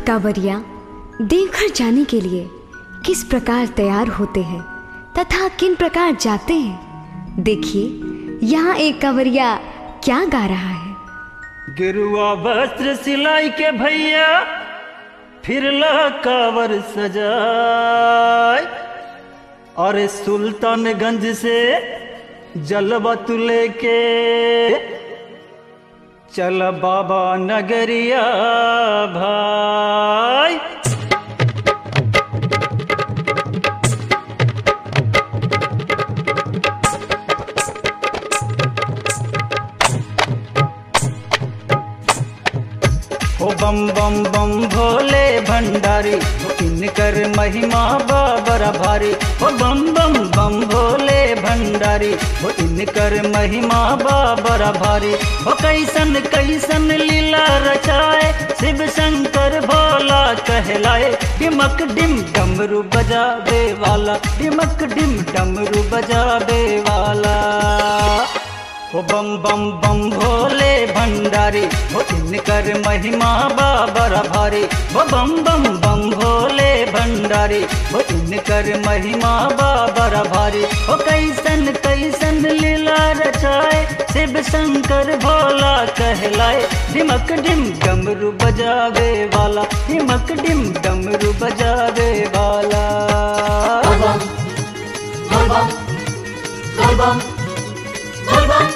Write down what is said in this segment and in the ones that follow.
कांवरिया देवघर जाने के लिए किस प्रकार तैयार होते हैं तथा किन प्रकार जाते हैं देखिए यहाँ एक कांवरिया क्या गा रहा है गिरुआ वस्त्र सिलाई के भैया फिर ला कावर सजाए और सुल्तानगंज से जलवा तू लेके चल बाबा नगरिया भाई ओ बम बम बम भोले भंडारी ओ इनकर महिमा बाबरा भारी ओ बम बम बम भोले भंडारी ओ इनकर महिमा बाबरा भारी ओ कैसन कैसन लीला रचाए शिव शंकर भोला कहलाए डिमक डिम डमरू बजावे वाला डिमक डिम डमरू बजावे वाला ओ बम बम बम भोले भंडारी ओ इनकर महिमा बाबर भारी ओ बम बम बम भोले भंडारी ओ इनकर महिमा बाबर भारी ओ कैसन कैसन लीला रचाए शिव शंकर भोला कहलाए डिमक डिम डमरू बजावे वाला डिमक डिम डमरू बजावे वाला Album. Album. Album. Album.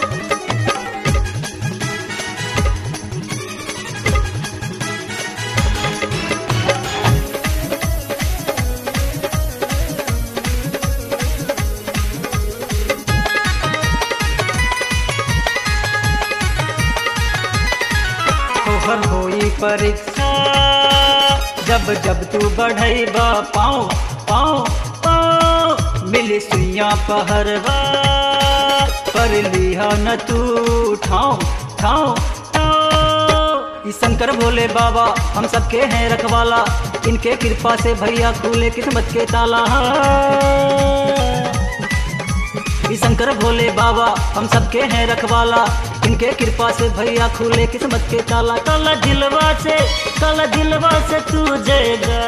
तोहर होई परीक्षा जब जब तू बढ़ेबा पाओ पाओ पाओ मिली सुइया पहरवा पर लिहा न तू ठाओ ठाओ ठाओ ई शंकर भोले बाबा हम सबके हैं रखवाला इनके कृपा से भैया खुले किस्मत के ताला ई शंकर भोले बाबा हम सबके हैं रखवाला इनके कृपा से भैया खुले किस्मत के ताला काला दिलवा से काला दिलवा से तू जयगा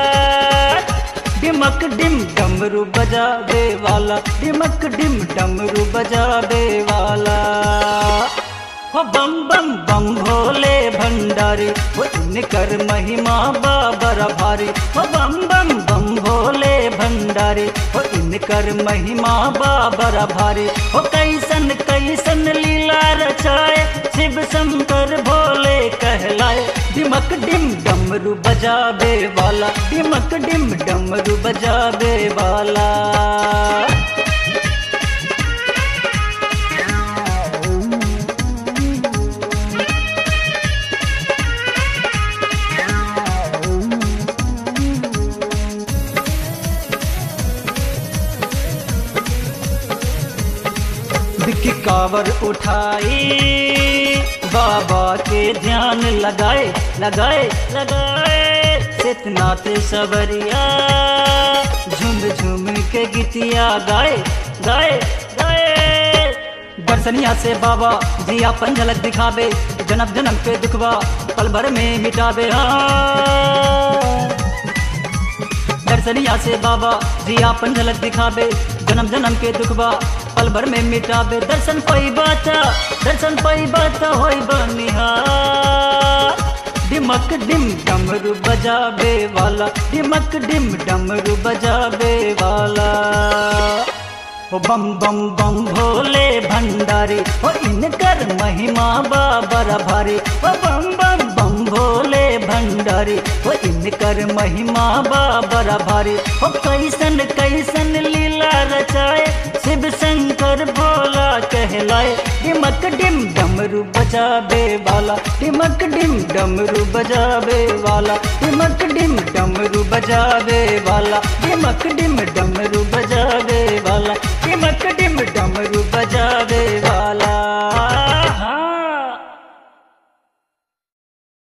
डिमक डिम डमरू बजावे वाला डिमक डिम डमरू बजावे वाला हो बम बम बम भोले भंडारी हो इनकर महिमा बाबर भारी हो बम बम बम भोले भंडारी हो इनकर महिमा बाबर भारी हो कैसन कैसन लीला रचाए शिव शंकर भोले कहलाए डिमक डिम डमरू बजावे वाला डिमक डिम डमरू बजावे वाला बिक्की कावर उठाई बाबा के ध्यान लगाए लगाए लगाए सितनाथ सवरिया झुम झुम के गीतिया गाए गाए गाए दर्शनिया से बाबा जी अपन झलक दिखावे जन्म जन्म के दुखवा पल भर में मिटावे हाँ दर्शनिया से बाबा जी आपन झलक दिखावे जन्म जन्म के दुखबा पल भर में मिटावे दर्शन पई बात दर्शन पई बात होई बनिहार डिमक डिम डमरू बजावे वाला डिमक डिम डमरू बजावे वाला ओ बम बम बम भोले भंडारी ओ इनकर महिमा बाबर भारी ओ बम बम बम भोले भंडारी ओ इनकर महिमा बाबर भारी ओ कैसन कैसन लीला रचाए शिव शंकर भोला कहलाए डिमक डिम डमरू बजावे वाला डिमक डिम डमरू बजावे वाला डिमक डिम डमरू बजावे वाला डिमक डिम डमरू बजावे वाला डिमक डिम डमरू बजावे वाला